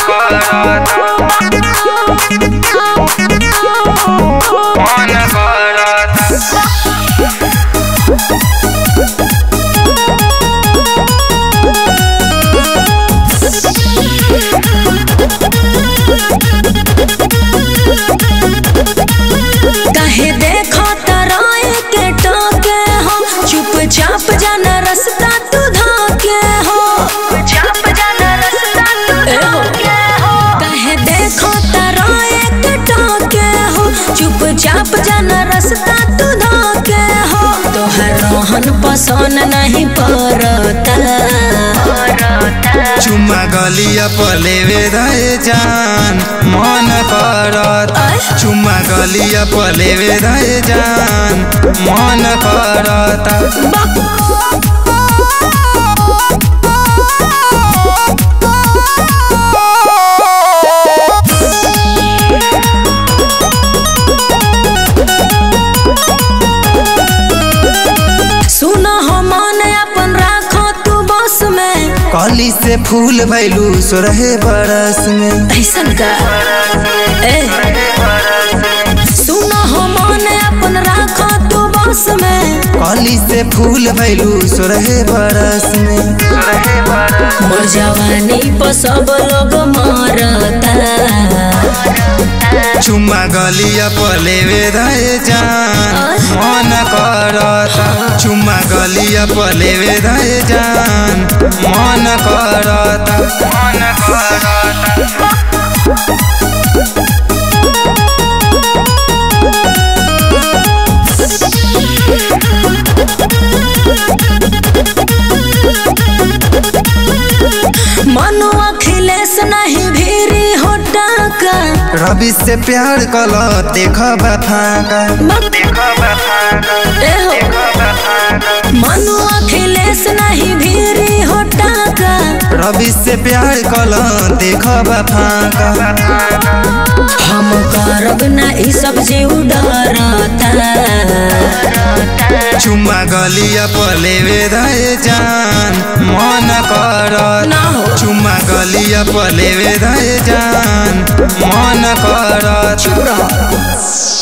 करता मन करता कहे देखो तराए के टोके हो चुपचाप जाना रास्ता तू धोके हो चुपचाप जाना रास्ता तू धोके हो कहे देखो तराए के टोके हो चुपचाप जाना रास्ता तू धोके हो तोहर रोहन पसंद नहीं पड़ता चुम्मा गलिया पलेवे रहे जान मन करता चुम्मा गलिया पलेवे रहे जान मन करता सुनो हो मन अपन राखो तू बस में कली से फूल भैलू सोरहे बरस में ऐसन का ए सुनो हो मन अपन राखो तू बस में कली से फूल भैलू सोरहे बरस में मोर जवानी पर सब लोग मरता चुम्मा गलिया पलेवे रहे जान मन करता चुम्मा गलिया पलेवे रहे जान मन करता मन करता मनु अखिलेश नहीं भीरी हो टाका रवि से प्यार कल देख फाका ए हो मनु अखिलेश नहीं भीरी हो टाका रवि से प्यार कल देख फाका हम करब ना ई सब जीव डरता चुम्मा गलिया पलेवे रहे जान मन करता ना हो चुम्मा गलिया पलेवे रहे जान मन करता